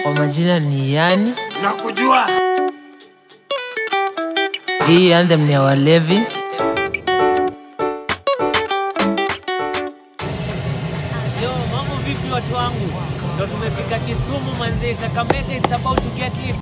Kwa majina ni Yani. nakujua Hii anthem ni ya walevi. Yo, mambo vipi watu wangu? Ndo tumefika Kisumu manze, Kakamega it's about to get lit.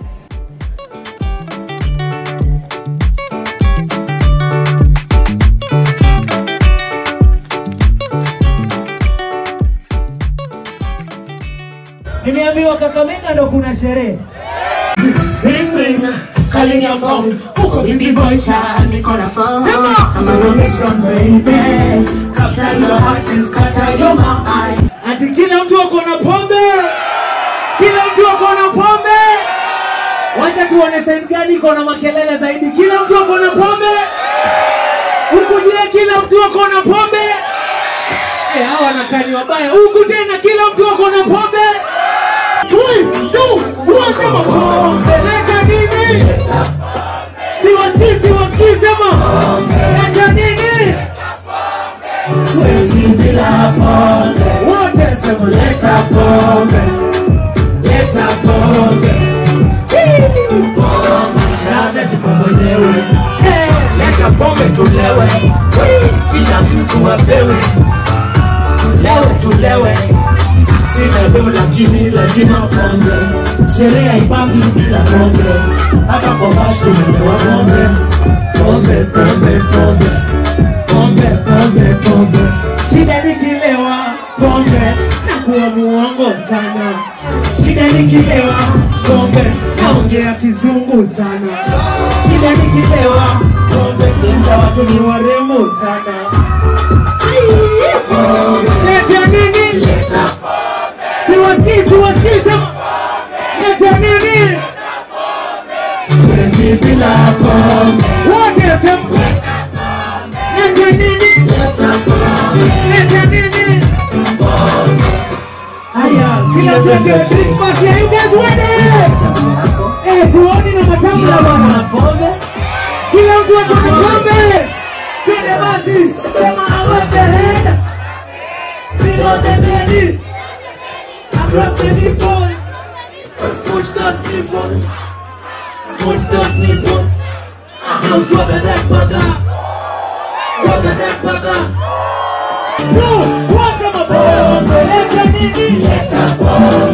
Nimeambiwa Kakamega ndo kuna sherehe. Ring ring, calling your phone. Huko Bimbi Boy Town, niko na phone. I'm on a mission, baby. Capture your heart and scatter your mind. Ati kila mtu ako na pombe, kila mtu ako na pombe. Wacha tuone side gani iko na makelele zaidi. Kila mtu ako na pombe, huku je, kila mtu ako na pombe. Eh, hawa wanakani wabaya. Huku tena kila mtu ako na pombe. Three, two, one, come on. Leta nini? Siwasikii, siwasikii, sema. Leta nini? Siwezi bila pombe. Wote sema Leta pombe. Leta pombe. Pombe, labda tupo mwenyewe. Eh, Leta pombe tulewe. Kila mtu apewe. Leo tulewe. Sina do lakini lazima pombe. Sherehe haipambi bila pombe. Hapa kwa bash tumelewa pombe. Pombe, pombe, pombe. Pombe, pombe, pombe. shida nikilewa pombe na kuwa muongo sana. Shida nikilewa pombe. Naongea kizungu sana. Shida nikilewa pombe. Lenza watu Ni ni warembo sana. pombe. Leta nini? Leta Siwasikii, siwasikii, sema. Leta nini? siwezi bila pombe. Wote sema. Leta nini? Leta pombe. Leta nini? Haya, Kila mtu akiwa drink basi ya you guys ready? Eh, siwaoni na matambla bwana. Kila mtu ako na pombe. Twende basi. Sema aweke head. Below the belly. Across the nipples. Smooch those nipples. Smooch those nipples. Now swagger that bugger. Swagger that bugger. Bro, waka mapombe. Leta nini? Leta pombe.